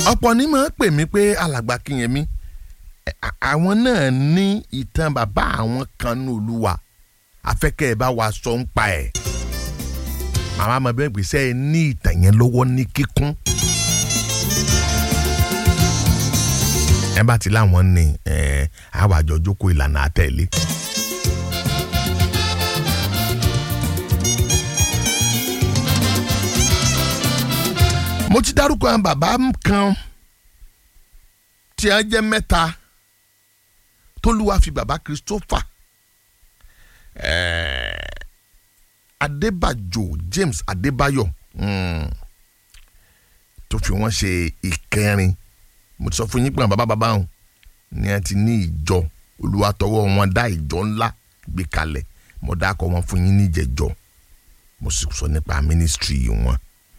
ọ̀pọ̀ ní máa ń pè mí pé alàgbà Kínyẹmí ẹ- à- àwọn náà ní ìtàn bàbá àwọn kan ní olúwa afẹ́kẹ́ ẹ bá wa sọ ń pa ẹ̀ màmá mi bẹ́ẹ̀ gbèsè ẹ ní ìtàn yẹn lọ́wọ́ ní kíkún ẹ bá ti láwọn ní ẹ àwọn àjọ jókòó ìlànà àtẹ̀lé. mo ti dárúkọ àwọn bàbá kan tí a jẹ́ mẹ́ta tólúwa fi bàbá Christopher eh, Adébàjò James Adébáyọ̀ mm, tó fi wọ́n ṣe ìkẹrin mo ti sọ fún yín pé àwọn bàbá bàbá wọn ni a ti ní ìjọ olúwa tọwọ́ wọn dá ìjọ ńlá gbé kalẹ̀ mo dákọ̀ wọn fún yín níjẹ̀jọ mo sì sọ nípa mínísítírì wọn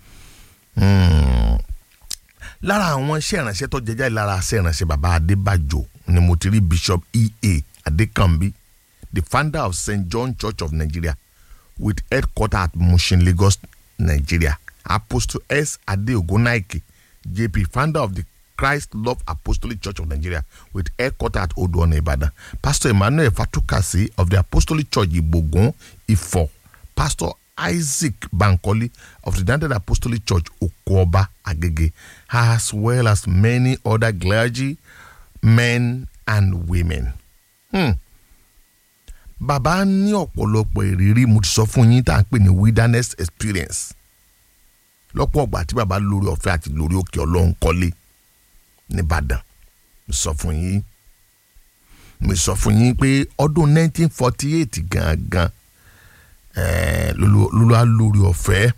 lára àwọn iṣẹ́ ìránṣẹ́ tó jẹjá lára iṣẹ́ ìránṣẹ́ baba adébàjò ni mo ti rí bishop ea adékànbí the founder of st john church of nigeria with headquarter at mushin lagos nigeria apostle s ade ogonaike jp founder of the christ love apostolic church of nigeria with headquarter at odoona ibadan pastor emmanuel fatukasi of the apostolic church igbogun ifo pastor isaac bankole of the united apostolic church okoba agege as well as many other clergy men and women. Hmm. bàbá ní ọ̀pọ̀lọpọ̀ ìrírí mo ti sọ fún yín tá à ń pè ní wilderness experience lọ́pọ̀ ọgbà tí bàbá lórí ọ̀fẹ́ àti lórí òkè ọlọ́run kọ́lé nìbàdàn mo sọ fún yín mo sọ fún yín pé ọdún 1948 gangan eh, lolo á lórí ọ̀fẹ́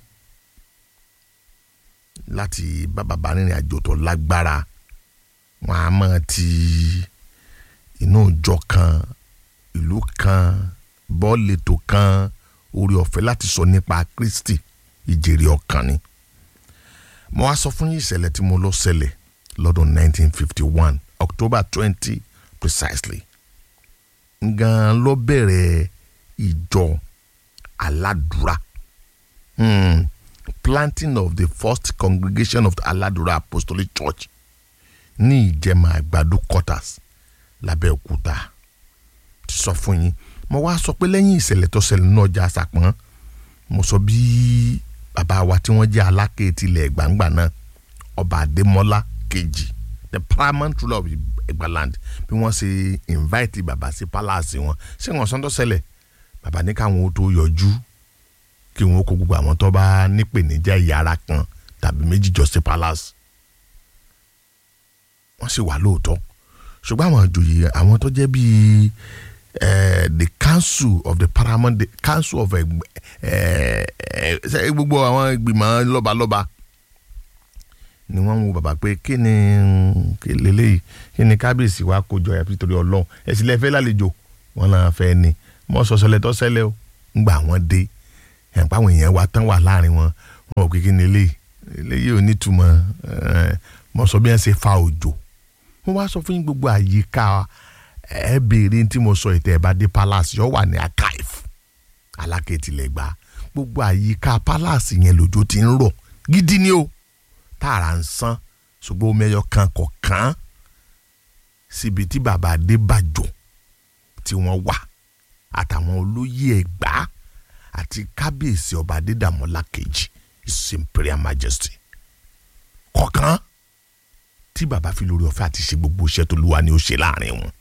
láti bá bàbá rìnrìn àjò tó lágbára wọn a máa ti inú ìjọ kan ìlú kan bọ́ọ̀lẹ̀tò kan orí ọ̀fẹ́ láti sọ nípa Kristi ìjèrè ọkàn ni mo wá sọ fún yín ìṣẹ̀lẹ̀ tí mo lọ ṣẹlẹ̀ lọ́dún 1951 October 20 precisely gan ló bẹ̀rẹ̀ ìjọ aládùúrà hmm. planting of the first congregation of the aládùúrà apostolic church ní ìjẹ̀mà àgbàdo quarters lábẹ́òkúta ti sọ fún yín mo wá sọ pé lẹ́yìn ìṣẹ̀lẹ̀ tó ṣẹlẹ̀ náà ọjà àṣàpọ̀n mo sọ bí bàbá wa tí wọ́n jẹ́ aláké tilẹ̀ gbàǹgbà náà ọba adémọ́lá kejì the paramount ruler of Egbaland bí wọ́n ṣe invite bàbá sí palace wọn ṣé wọ́n sọ́ńtọ́ ṣẹlẹ̀ bàbá ní káwọn ó tó yọjú kí wọn ó kó gbogbo àwọn tó bá nípèníjà ìyára kan tàbí méjì jọ sí palace wọ́n sì wà lóòótọ́ ṣùgbọ́n àwọn àjòyè àwọn tó jẹ́ bíi eh, the council of the paramount the council of gbogbo àwọn ìgbìmọ̀ lọ́balọ́ba ni wọ́n ń wo bàbá pé kí ni kí lélẹ́yìí kí ni kábíyèsí wa kó jọ yàtọ̀ torí ọlọ́run ẹ̀sìn lẹ́fẹ́ lálejò wọn náà fẹ́ ni mọ́ sọ̀sọ̀lẹ̀ tó ṣẹlẹ̀ o ńgbà wọn dé ẹ̀ǹpá àwọn èèyàn wa tán wà láàrin wọn wọn ò kékeré eléyìí eléyìí ò nítumọ̀ mọ́ sọ bí wọ́n ṣe fa òjò wọ́n wá sọ fún yín gbogbo àyíká ẹ béèrè tí mo sọ ìtẹ̀ ẹ̀ bá dé palace yóò wà ní archive alákẹ́tìlẹ̀ gbà gbogbo àyíká palace yẹn lójó ti ń rọ̀ gidi ni o tààrà ń san ṣùgbọ́n omi ẹyọ kan kọ̀ọ̀kan síbi tí bàbá Adébàjò tí wọ́n wà àtàwọn olóyè Ẹ̀gbá àti kábíyèsí ọba Adédàmọ́lá kejì his imperial majesty kọ̀ọ̀kan tí bàbá fi lórí ọ̀fẹ́ àti ṣe gbogbo iṣẹ́ tó lúwa ni ó ṣe láàrin wọn